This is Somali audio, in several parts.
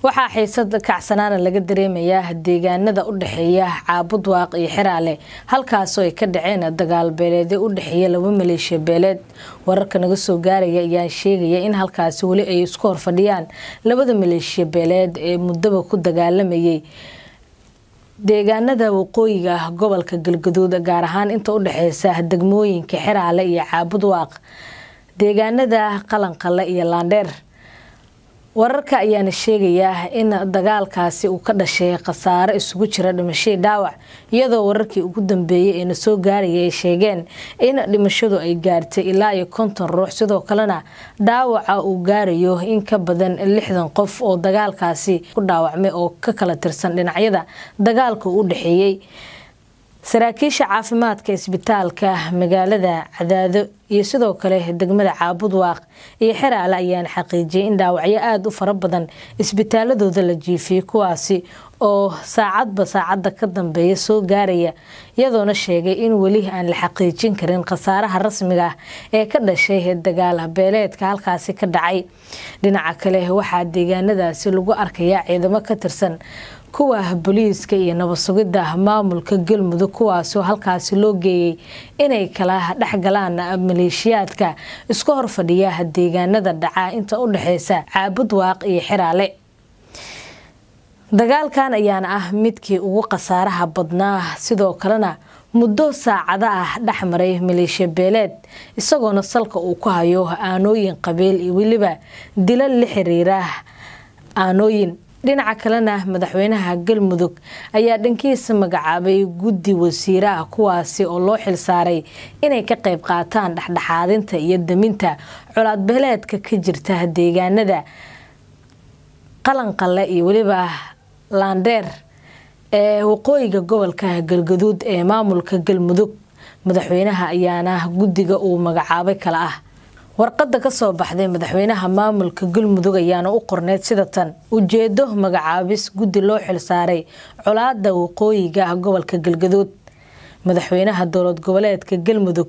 waxaa xiisad kacsanaana laga dareemayaa deegaanada u dhexeeya caabud waaq iyo xiraale halkaasoo ay ka dhaceen dagaal beeleedyo u dhexeeya laba maleeshiya beeleed wararka naga soo gaaraya ayaa sheegaya in halkaasi weli ay isku horfadhiyaan labada maleeshiya beeleed ee muddaba ku dagaalamayay deegaanada waqooyiga gobolka galgaduud gaar ahaan inta u dhexeysa degmooyinka xiraale iyo caabud waaq deegaanada qalanqale iyo laandheer wararka ayaana sheegayaa in dagaalkaasi uu ka dhashay khasaare isugu jira dhimashadii dhaawac iyadoo wararkii ugu dambeeyay ee na soo gaaraya ay sheegeen in dhimashadu ay gaartay ilaa iyo konton ruux sidoo kalena dhaawaca uu gaarayo in ka badan lixdan qof oo dagaalkaasi ku dhaawacmay oo ka kala tirsan dhinacyada dagaalka u dhexeeyey saraakiisha caafimaadka isbitaalka magaalada cadaado iyo sidoo kale degmada caabud waaq iyo xeraale ayaana xaqiijiyay in dhaawacyo aada u fara badan isbitaaladooda la jiifiyey kuwaasi oo saacadba saacadda ka dambeeya soo gaaraya iyadoona sheegay in weli aan la xaqiijin karin khasaaraha rasmiga ah ee ka dhashay dagaal beeleedka halkaasi ka dhacay dhinaca kale waxaa deegaanadaasi lagu arkayaa ciidamo ka tirsan kuwa booliiska iyo nabad sugidda maamulka galmudug kuwaasoo halkaasi loo geeyay inay kala dhexgalaan maleeshiyaadka isku horfadhiya deegaanada dhaca inta u dhexeysa caabud waaq iyo xiraale dagaalkan ayaana ah midkii ugu khasaaraha badnaa sidoo kalena muddo saacado ah dhexmaray maleeshiya beeleed isagoona salka uu ku hayo aanooyin qabiil iyo weliba dila la xiriira aanooyin dhinaca kalena madaxweynaha galmudug ayaa dhankiisa magacaabay guddi wasiiraha kuwaasi oo loo xilsaaray inay ka qayb qaataan dhexdhexaadinta iyo daminta colaadbeeleedka ka jirta deegaanada qalanqale iyo weliba laandheer ee waqooyiga gobolka galgaduud ee maamulka galmudug madaxweynaha ayaana guddiga uu magacaabay kala ah warqadda ka soo baxday madaxweynaha maamulka galmudug ayaana u qorneyd sida tan ujeedo magacaabis guddi loo xilsaaray colaada waqooyiga gobolka galgaduud madaxweynaha dowlad goboleedka galmudug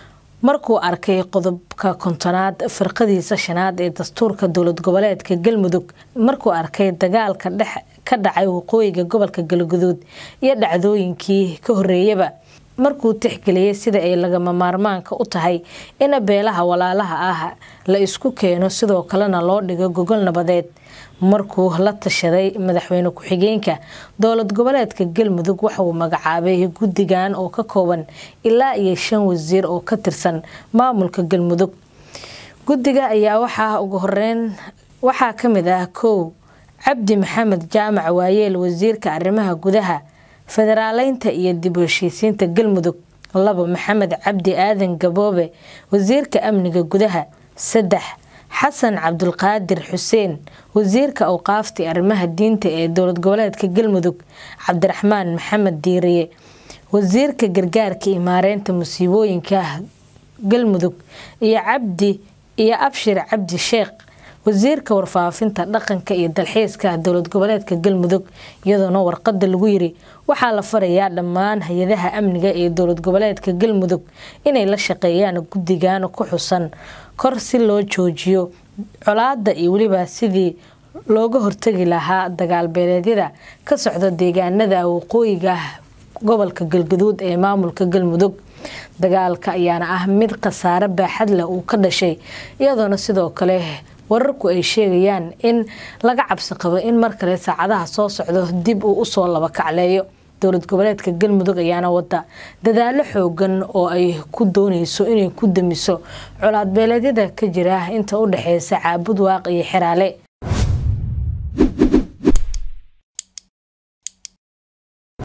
markuu arkay qodobka kontonaad firqadiisa shanaad ee dastuurka dowlad goboleedka galmudug markuu arkay dagaalka dhex ka dhacay waqooyiga gobolka galgaduud iyo dhacdooyinkii ka horeeyaba markuu tixgeliyay sida ay lagama maarmaanka u tahay in beelaha walaalaha ah la isku keeno sidoo kalena loo dhigo gogol nabadeed markuu la tashaday madaxweyne ku-xigeenka dowlad goboleedka galmudug waxauu magacaabay guddigan oo ka kooban ilaa iyo shan wasiir oo ka tirsan maamulka galmudug guddiga ayaa waxaa ugu horeyn waxaa kamid ah kow cabdi maxamed jaamac waayeel wasiirka arrimaha gudaha federaaleynta iyo dib u heshiisiinta galmudug labo maxamed cabdi aadan gaboobe wasiirka amniga gudaha saddex xasan cabdulqaadir xuseen wasiirka awqaafta arrimaha diinta ee dowlad goboleedka galmudug cabdiraxmaan maxamed diiriye wasiirka gargaarka iyo maareynta musiibooyinka galmudug iyo cabdi iyo abshir cabdi sheekh wasiirka warfaafinta dhaqanka iyo dalxiiska dowlad goboleedka galmudug iyadoona warqada lagu yiri waxaa la farayaa dhammaan hay-adaha amniga ee dowlad goboleedka galmudug inay la shaqeeyaan guddigan ku xusan kor si loo joojiyo colaada iyo weliba sidii looga hortagi lahaa dagaal beeleedyada ka socda deegaanada waqooyiga gobolka galgaduud ee maamulka galmudug dagaalka ayaana ah mid khasaare baaxad leh uu ka dhashay iyadoona sidoo kale wararku ay sheegayaan in laga cabsi qabo in mar kale saacadaha soo socdo dib uu usoo laba kacleeyo dowlad goboleedka galmudug ayaana wada dadaalo xoogan oo ay ku dooneyso inay ku damiso colaadbeeleedyada ka jira inta u dhexeysa caabud waaq iyo xeraale